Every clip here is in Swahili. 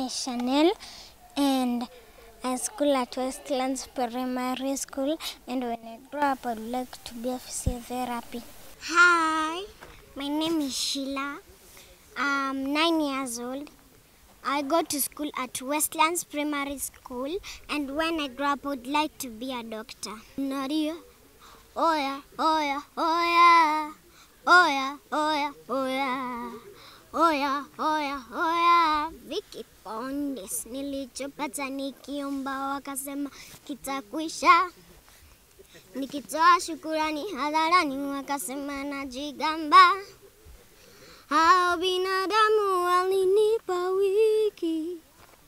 is Chanel, and I school at Westlands Primary School. And when I grow up, I would like to be a physiotherapy. Hi, my name is Sheila. I'm nine years old. I go to school at Westlands Primary School, and when I grow up, I would like to be a doctor. Nadia, oh yeah, oh yeah, oh yeah, oh yeah, oh yeah, oh yeah. Oya, oya, oya, Vicky Pondes, nilichopata nikiomba wakasema kitakwisha. Nikitoa shukurani hadharani wakasema najigamba. Hao binadamu walinipa wiki,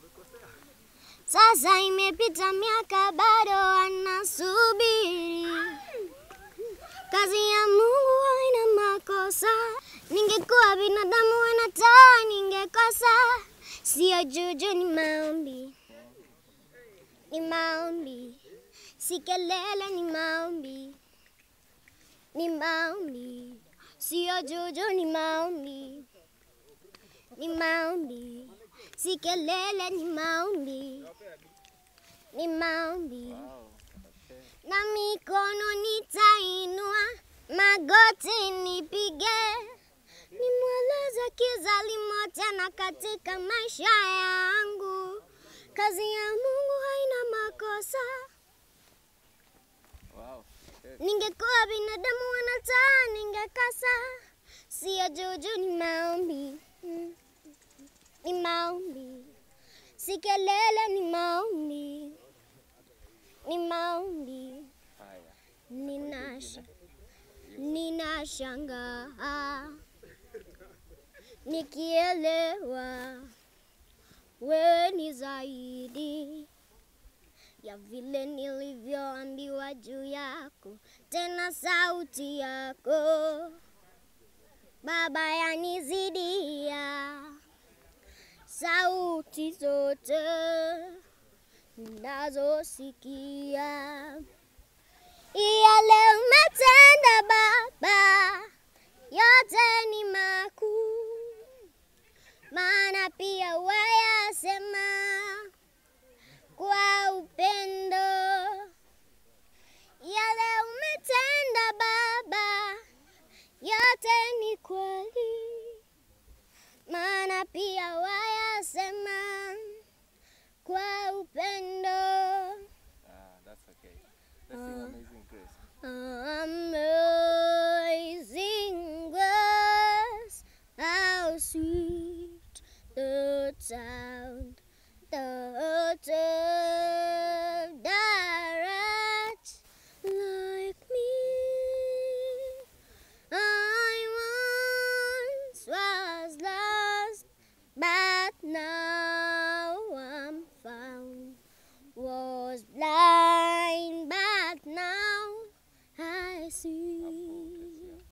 sasa imepita miaka bado wanasubiri. Kazi ya Mungu haina makosa. Ningekuwa binadamu wanataa ningekosa. Sio juju, ni maombi, ni maombi, si kelele, ni maombi, ni maombi, sio juju, ni maombi, ni maombi, si kelele, ni maombi, ni maombi na mikono nitainua, magoti nipige, nimweleze kizalimo tena katika maisha yangu. Kazi ya Mungu haina makosa. Ningekuwa binadamu wanataa ningekosa. Sio juju, ni maombi, Mm. ni maombi, si kelele, ni maombi ni maombi. Ninasha, ninashangaa nikielewa wewe ni zaidi ya vile nilivyoambiwa juu yako, tena sauti yako Baba yanizidia sauti zote ninazosikia. Yale umetenda Baba, yote ni makuu, maana pia wayasema kwa